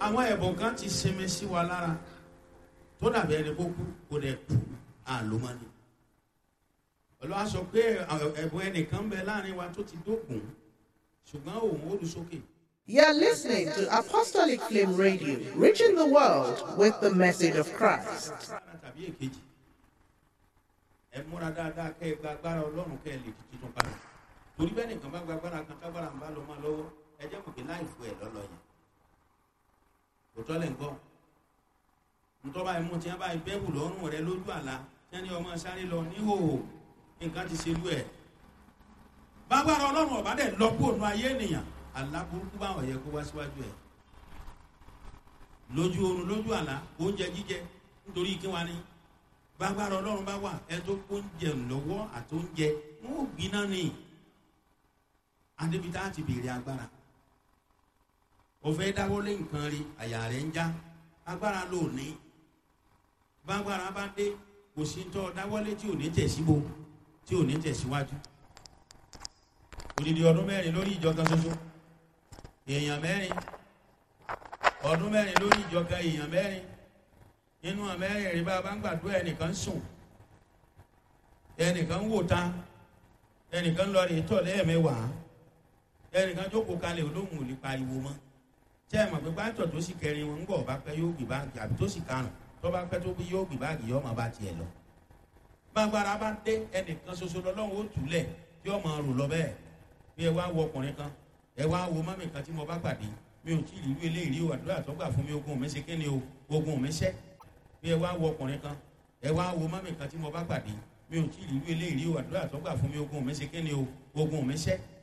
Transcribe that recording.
àwọn ẹ̀bùn kan ti sinmi sí wa lára tó dàbí ẹni kó kú kó dẹ̀ kú àlómọ́ni ọlọ́wà sọ pé ẹ̀bùn ẹnìkan ń bẹ láàrin wa tó ti dókun ṣùgbọ́n òun ó lu sókè. You're listening to Apostolic Flame Radio, reaching the world with the message of Christ. agbára tàbí èkejì ẹ múra dáadáa kẹ́ ẹ gba agbára ọlọ́run kẹ́ ẹ lè di tuntun padà torí bẹ́ẹ̀ nìkan bá gba agbára kan tágbára ń bá lọ máa lọ́wọ́ ẹ jẹ́ mọ̀ pé láì fún ẹ lọ́lọ́ yẹn òótọ́ lẹ̀ ń gbọ́ ntọ́ba ẹ̀mú tí wọ́n bá bẹ́ẹ̀bù lọ́rùn rẹ lójú àlá tí wọ́n ní ọmọ sáré lọ níhòòhò nǹkan ti ṣe lú ẹ̀ bágbára ọlọ́run ọ̀bá dẹ̀ lọ́pọ̀ ònú ayé ènìyàn àlá burúkú báwọn yẹ kó wá síwájú ẹ̀ lójú oorun lójú àlá oúnjẹ jíjẹ nítorí kí wá ní bágbára ọlọ́run bá wà ẹ tó oúnjẹ lọ́wọ́ àtóúnjẹ wọn ò gbiná ni adébítà ti béèrè agbára òfé dáwọ́lé nǹkan rí àyà rẹ̀ ń já agbára ló ní bágbára bá dé kò sí tọ́ dáwọ́lé tí ò ní tẹ̀síbo tí ò ní tẹ̀síwájú odidi ọdún mẹ́rin lórí ìjọ kan ṣoṣo èèyàn mẹ́rin ọdún mẹ́rin lórí ìjọ kan èèyàn mẹ́rin nínú àmẹ́rin rí bá a bá ń gbàdúrà ẹnìkan sùn ẹnìkan wò ta ẹnìkan lọ rí tọ̀ lẹ́ẹ̀mẹ́wàá ẹnìkan jókòó kalẹ̀ olóhùn ò lè pariwo mọ́ tẹ́ ẹ̀ mọ̀ pé pátọ̀ tó sì kẹrin wọn ń bọ̀ bá pẹ́ yóò gbé báàgì àbí tó sì karùn tó bá pẹ́ tó bí yóò gbé báàgì yóò máa bá tiẹ̀ lọ. gbàgbára bá dé ẹnìkan ṣoṣo lọ́lọ́run ó túlẹ̀ tí ó máa rò lọ bẹ́ẹ̀ bí ẹ wá wo ọkùnrin kan ẹ wá wo mọ́mì kan tí mo bá pàdé mi ò tí ì rí eléyìí o àdúrà tó gbà fún mi ogun mi ṣe kí ni o ogun mi ṣẹ́ bí ẹ wá wo ọkùnrin kan ẹ wá wo mọ́mì kan tí mo bá pàdé mi ò tí ì rí eléyìí o àdúrà tó gbà fún mi ogun mi ṣe kí ni o ogun mi ṣẹ́